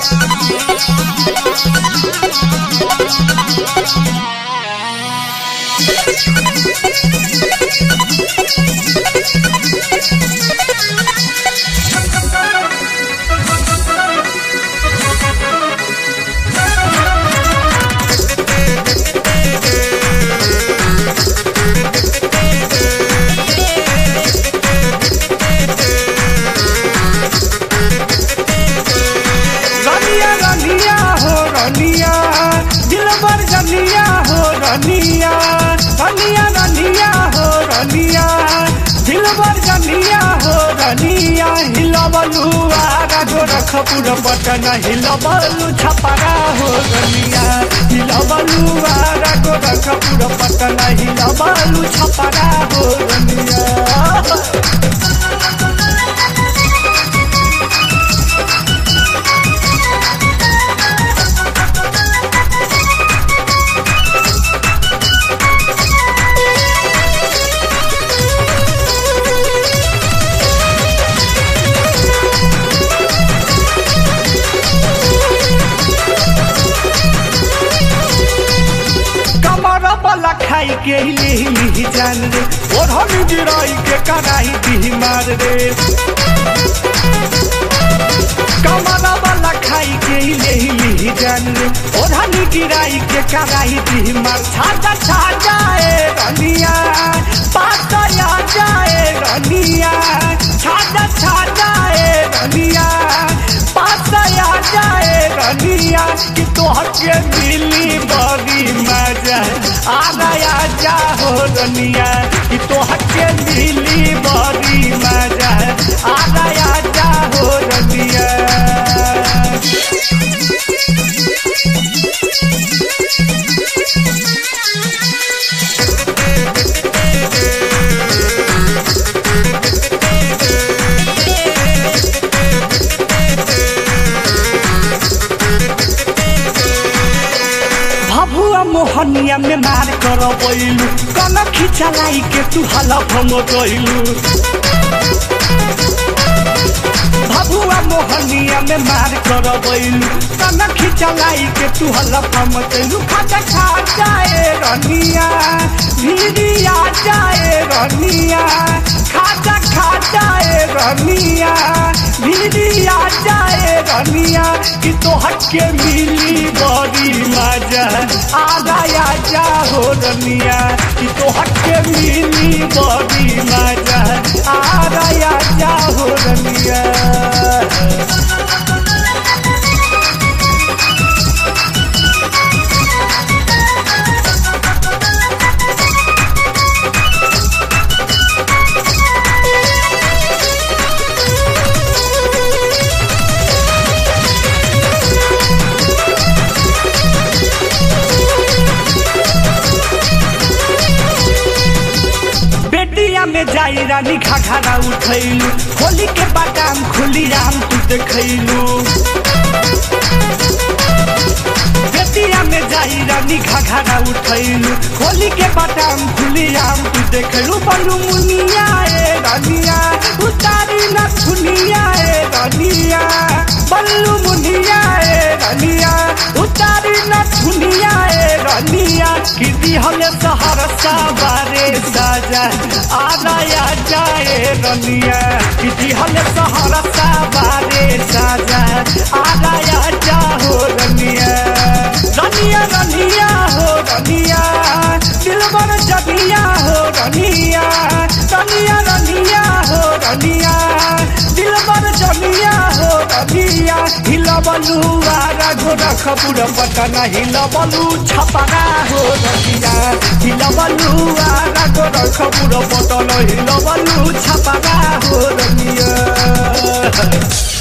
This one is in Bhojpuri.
रनिया रनिया हो रनिया दिलबर रनिया हो रनिया रनिया रनिया हो रनिया दिलबर रनिया हो रनिया हिलबलु आगा गोरखपुर पटना हिलबलु छपरा हो रनिया हिलबलु आगा गोरखपुर पटना हिलबलु छपरा हो रनिया कमर वाला खाई के हिले हिले जान रे ओढ़नी गिराई के कराई दी मार रे कमर वाला खाई के हिले हिले जान रे ओढ़नी गिराई के कराई दी मार छाजा छाजा ए रनिया पाता या जाए रनिया छाजा छाजा ए रनिया पाता या जाए रनिया कि तोहर के मिली बड़ी मजा आ गया जा हो रनिया कि तोहर के मिली बड़ी मजा आ गया जा हो रनिया भभुआ मोहनिया में मार कर बैलू कन खिचलाई के तू हलफ गइलू भभुआ मोहनिया में मार कर बैलू कन खिचलाई के तू हलफ गइलू खाजा खा जाए रनिया भिड़िया जाए रनिया खाजा खा जाए रनिया भिड़िया जाए रनिया कि तोहर के मिली बड़ी मजा आ गया जा हो रनिया कि तोहर के मिली बड़ी मजा आ गया जा हो रनिया बेटिया में जाई रानी घाघरा उठैलू होली के बादाम खुली आम तू देखैलू बेटिया में जाई रानी घाघरा उठैलू होली के बादाम खुली आम तू देखैलू बलू मुनिया ए रनिया उतारी न सुनिया ए रनिया बल्लू मुनिया ए रनिया उतारी न सुनिया ए रनिया कि दिहले सहरसा बारे साजा आलाया जाए रनिया कि दिहले सहरसा बारे साजा आलाया जा हो रनिया रनिया रनिया हो रनिया दिलबर जनिया हो रनिया रनिया रनिया हो रनिया दिलबर जनिया हो रनिया हिलबलू आरा गोरखपुर पटना हिलबलू छपरा हो रनिया हिलबलू आरा गोरखपुर पटना हिलबलू छपरा हो रनिया